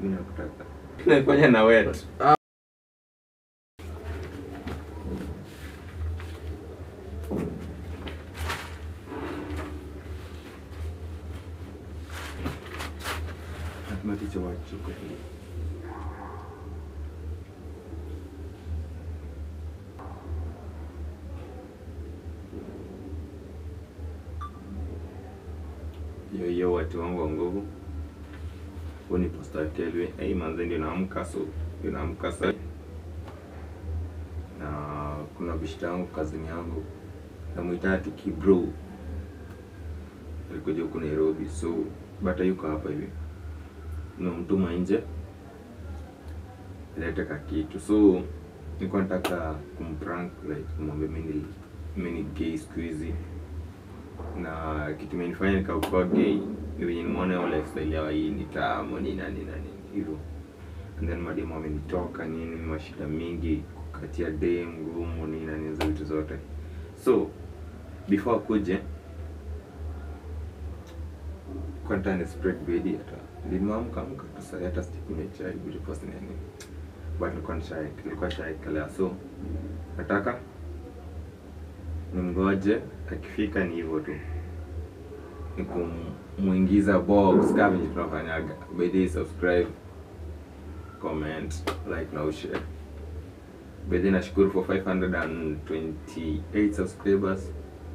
Mimi nakutaka. Tunafanya na wet. Hatuna ticha wa chuko hili. Yo yo watu wangu wa nguvu. Huu ni Pastor Kelvin. Hey manze ndio naamka so ndio naamka sasa. Na kuna bishita yangu kazini yangu. Namuita Tiki bro. Alikuja huku Nairobi so bata yuko hapa hivi. Nimemtuma nje. Leta ka kitu. So nilikuwa nataka kumprank like kumwambia mimi ni mimi ni gay siku hizi na kitu imenifanya nikakuwa gay ni venye nimeona hiyo lifestyle yao hii ni tamu nini na nini na nini hivyo and then mademu amenitoka nini mashida mingi kukatia dem ngumu nini na nini hizo vitu zote so before akuje kwanta ni spread bedi hata nilimamka amka tu saa hata sikunywa chai before sina nini but nilikuwa shy nilikuwa shy kalea so nataka nimgoje akifika ni hivyo tu ni kumuingiza box kama venye tunafanyaga by the way, subscribe comment like na ushare by the way, nashukuru for 528 subscribers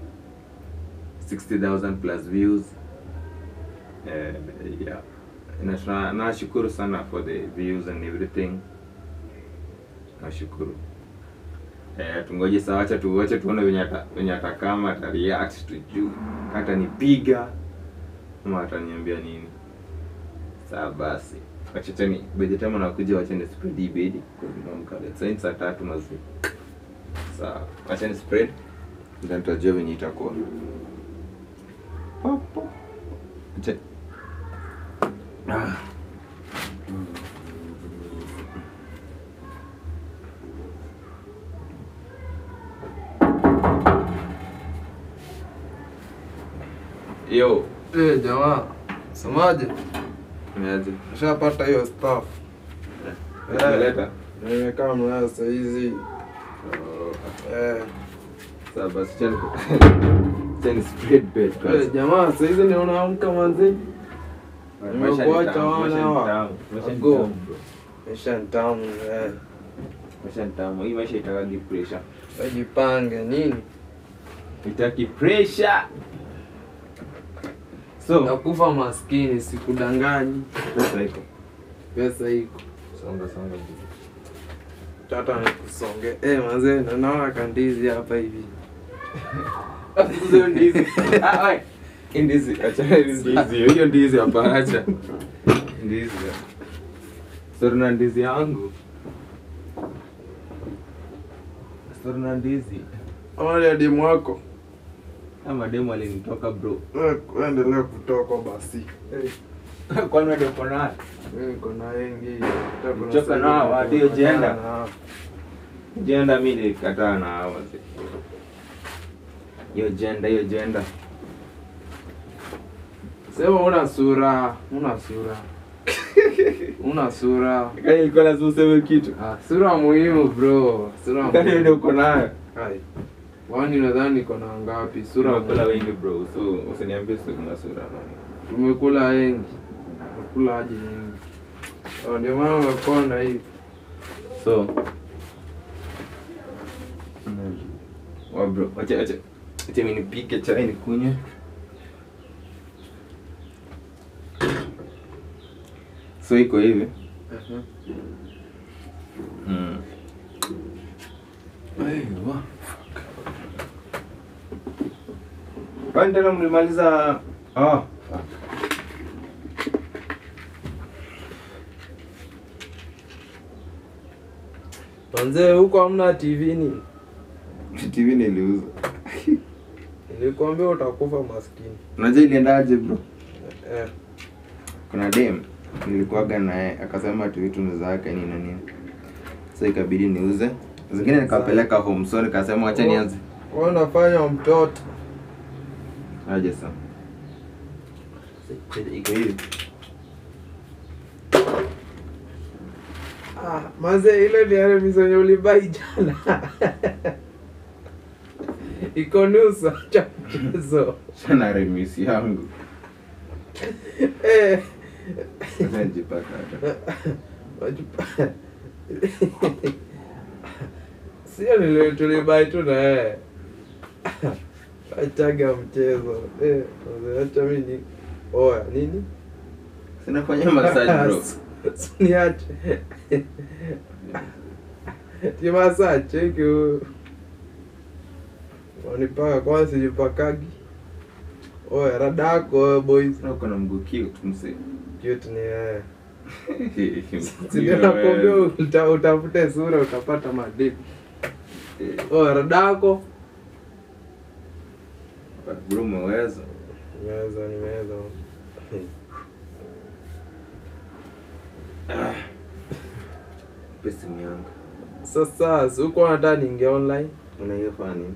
60000 plus views uh, yeah na tuna- nashukuru sana for the views and everything nashukuru Eh, tungoje saa wacha tu wacha tuone venye ata venye atakama ata react tujuu hata nipiga ama ataniambia nini. Saa basi. Wacha tani by the time anakuja wacha ni spread hii bedi kwa tunamka. Let's say saa tatu mazi. Saa wacha ni spread then tutajua venye itakuwa. Popo. Acha. Ah. Yo, Eh, jamaa, semaje? niaje? Ushapata hiyo staff? Umeleta? Nimekaa mnayo saa hizi. Oh, Eh, Sawa basi chani chani spread bed eh, kwanza. jamaa, saa hizi niona amka manzi. Maisha ni nimekuacha tamu, wana maisha ni hawa. tamu, maisha ni Ago. tamu, bro. Maisha ni tamu, eh. Maisha ni tamu. Hii maisha itaki pressure. Wajipange nini? Itaki pressure. So, Nakufa maskini, sikudanganyi. pesa iko. Pesa iko. Songa songa. Tata nikusonge. Eh, manze, na naona kandizi hapa hivi. Hizo ndizi. Ah, oi. Hii ndizi, acha hizi ndizi. Hiyo ndizi hapa acha. Ndizi. Sasa na ndizi yangu. Sasa na ndizi. Ama ni demu wako. Ama demu alinitoka bro. Eh, Endelea kutoka basi. Eh, Kwani wewe uko naye? mimi niko na wengi. Hata kuna Uchoka saa nao, ingine hadi niko ujienda? na hao. Jenda mimi nilikataa na hao wazee. Hiyo jenda, hiyo jenda. Sema una sura, una sura. una sura. Kani ilikuwa lazima useme kitu. Ah, sura muhimu bro. Sura Kani ndio muhimu. uko nayo. Hai. Wani nadhani niko na ngapi? Sura Tunakula muhimu. wengi bro. So usiniambie sio kuna sura man. Tumekula wengi. Tumekula aje wengi. Oh, ndio maana umekonda hivi. So wa bro, acha acha. Acha mimi nipike chai nikunywe. So iko hivi. Mhm. Mm. Aiwa. Kwani tena mlimaliza ah, fuck. Manze huko hamna TV ni. TV niliuza. Nilikwambia utakufa maskini. Unajua iliendaje bro? Eh. Kuna dem nilikuwaga naye akasema tu vitu ni zake nini na nini. So ikabidi niuze. Zingine nikapeleka home so nikasema wacha nianze. Wewe unafanya mtoto. Aje sasa. Iko hivi. Ah, maze ile ni yale misonye ulibai jana. Iko nusu cha mchezo. Sana remisi yangu. Eh. Sasa nijipaka hata. Wajupa- Sio nile tulibai tu na yeye. Achaga mchezo. Eh, maze, acha mimi ni oya nini? Sinafanya massage bro. Suniache. Ti massage cheki huyu. Wanipaka kwanza sijipakagi. Oya radako oya boys. Na uko na mguu cute mse. Cute ni yeye. Mguu Sinakwambia wewe. uta, utafute sura utapata madini. Eh, Oya radako. Bro umeweza. Nimeweza nimeweza. Pe simu yangu. Sasa si uko nataka niingie online. Unaweza fanya nini?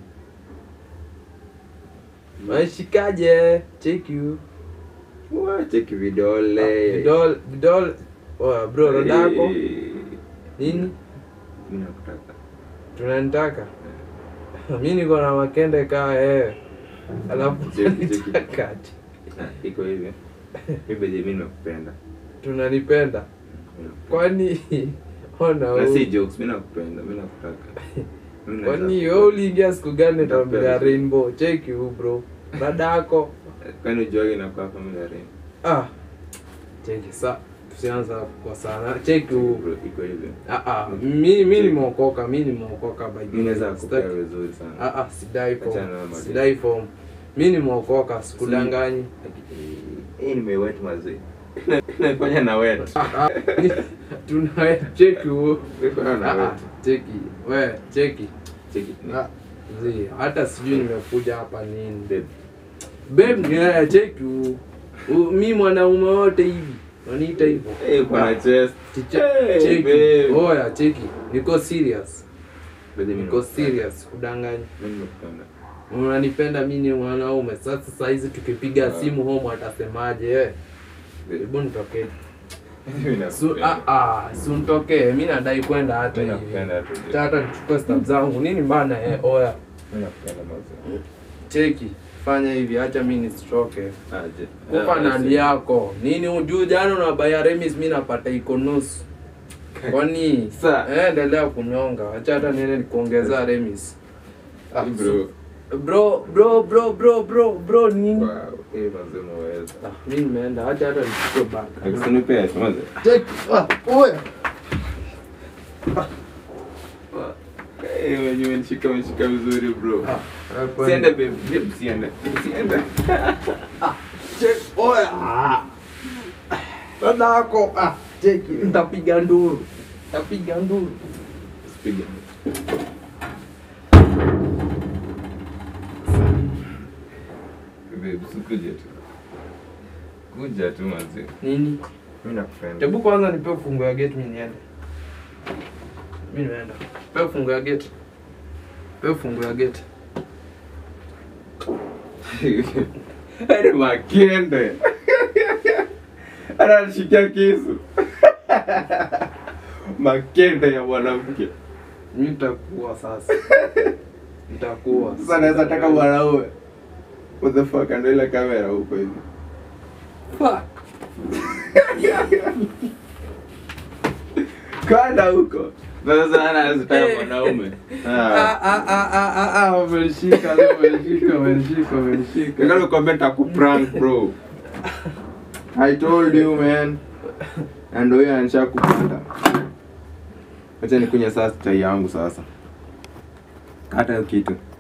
Maishikaje? Cheki huyu. Wa, cheki vidole. Vidol vidol. Oya bro radako. Eh, Nini? Mimi nakutaka. Tunanitaka. Mi niko na makende kaa wewe. Alafu Cheki, cheki. tunanitaka ati. Ah, Iko hivi. Mimi beje mimi nakupenda. Tunanipenda. Mimi nakupenda. Kwani ona Na si wewe. jokes, mimi nakupenda, mimi nakutaka. Mimi naweza Kwani kupenda. wewe uliingia siku gani tambia Napenda. Rainbow? Cheki huyu bro. Dadako. Kwani ujuage inakuwa family ya Rain? Ah. Cheki sa tusianza kwa sana. Cheki huyu. Bro, iko hivi. Ah ah. Mi mi nimeokoka, mi nimeokoka by the Mimi naweza way. kupea Sitaki- vizuri sana. Ah ah, sidai Achana na form. madeni. Sidai form. Mi nimeokoka, sikudanganyi. Hii nimewet mazee. Nafanya na wet. Ah, ah, tuna cheki huo. Nafanya na Ah, ah, wet. cheki we cheki Cheki. Ah, zi hata sijui nimekuja hapa nini Babe. babe ni haya cheki huo. Huo, mi mwanaume wote hivi waniita hivyo Eh, uko na chest. Chiche- Hey, cheki babe. oya cheki niko serious Babe, mimi niko nakupenda. serious kudanganyi Mimi nakupenda. unanipenda mi ni mwanaume sasa saizi tukipiga Ah. simu home atasemaje eh? Babe, hebu nitokee mimi Su, nakupenda. ah, ah, si unitokee mi nadai kwenda hata Mimi hivi nakupenda tu. Hata- hata nichukue stab zangu nini bana eh, oya Mimi nakupenda mazee. cheki fanya hivi acha mi nisitoke Aje. kupa Ah, na si- hali yako nini ujuu jana unabaya remis mi napata iko nusu kwani Sa- eh, endelea kunyonga acha hata niende nikuongeza remis Ah, Bro. bro bro bro bro bro bro nini Wow. Eh, mazee umeweza. ah, mi nimeenda acha hata nichukue bag Usinipee, mazee. cheki ah, oya Eh, wenye umenishika umenishika vizuri bro. ah, Siende babe, babe siende. Siende. cheki oya ah. dada yako ah, cheki nitapiga nduru nitapiga nduru Usipige. Babe, usikuje tu. Kuja tu mazee. nini Mimi nakupenda. Hebu kwanza nipe fungu ya gate mimi niende. Mimi naenda. Pe fungu ya gate. Pe fungu ya gate. Hadi makende. Anashikia kisu. Makende ya mwanamke. Mimi nitakuwa sasa. Nitakuwa. Sasa naweza taka mwanaume. What the fuck ndio ile kamera huko hivi. Fuck. Kwenda huko. Sasa anazitaka Eh. mwanaume. Ah Ah. ah ah ah ah ah umenishika leo umenishika umenishika umenishika. Nikalo kwambia nitakuprank bro. I told you man. Na ndio hiyo anisha kupanda. Acha nikunywe sasa chai yangu sasa. Kata hiyo kitu.